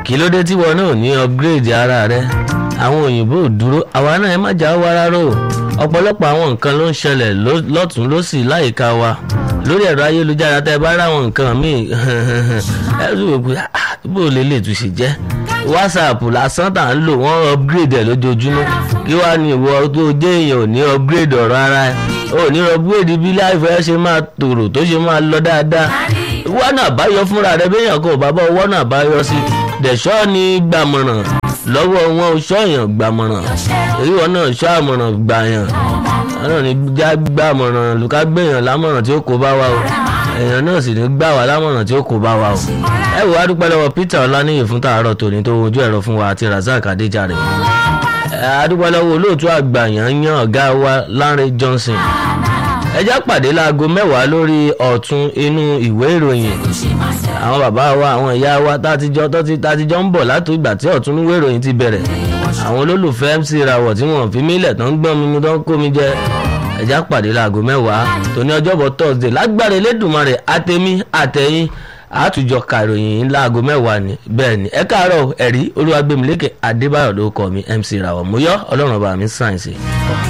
kí ló dé tí wọn náà ní upgrade ara rẹ àwọn òyìnbó ò dúró àwa náà ẹ má jà wá rárá o ọ̀pọ̀lọpọ̀ àwọn nǹkan ló ń ṣẹlẹ̀ lọ́tún lọ́sì láyìíká wa lórí ẹ̀rọ ayélujára tẹ́ ẹ bá ráwọn nǹkan míì ẹ tún wò pé bó lè lè tún ṣe jẹ́ whatsapp lásán tà ń lò wọ́n upgrade ẹ̀ lójoojúmọ́ kí wàá ní ìwọ tó jẹ́ èèyàn ò ní upgrade ọ̀rọ̀ ara ẹ̀ ò ní upgrade bí láìfẹ́ ṣe máa tòrò tó ṣe máa lọ dáadáa wọ́n náà báyọ̀ fúnra rẹ̀ béèyàn kò bá bọ́ wọ́n náà báyọ̀ sí dẹ̀ṣọ́ ni gbàmọ̀ràn lọ́wọ́ wọn ò ṣọ́yàn gbàmọ̀ràn èyí wọn náà ṣọ́ àmọ̀ràn gbàyàn ọ̀nà ní já gbàmọ̀ràn lùkà gbẹ̀yàn lámọ̀ràn tí ó kó bá wa o èèyàn náà sì ní gbà wá lámọ̀ràn tí ó kó bá wa o ẹ wò á dúpẹ́ lọ́wọ́ Peter Ọláníyì fún tàárọ̀ tòní tó wojú ẹ̀rọ fún wa àti Razak Adéjàre adúpẹ́ lọ́wọ́ olóòtú àgbà yàn yan ọ̀gá wa Lánrè Johnson ẹ já pàdé láago mẹ́wàá lórí ọ̀tún inú ìwé ìròyìn àwọn bàbá wa àwọn ìyá wa tátijọ́ tátijọ́ ń bọ̀ láti ìgbà tí ọ̀tún ìwé ìròyìn ti bẹ̀rẹ̀ àwọn olólùfẹ́ MC Rawọ̀ tí wọ́n fi mílẹ̀ tán gbọ́n mi mu tán kó mi jẹ ẹ já pàdé láago mẹ́wàá tóní ọjọ́bọ̀ Thursday lágbára Elédùmarè àtẹ̀mí àtẹ̀yìn àtújọ kàròyìn láago mẹ́wàá ni bẹ́ẹ̀ ni ẹ káàárọ̀ ẹ̀rí Olúwagbèmílékè Adébáyọ̀ ló kọ́ mi MC Rawọ̀ mo yọ Ọlọ́run ọba mi sáyẹ̀nsì.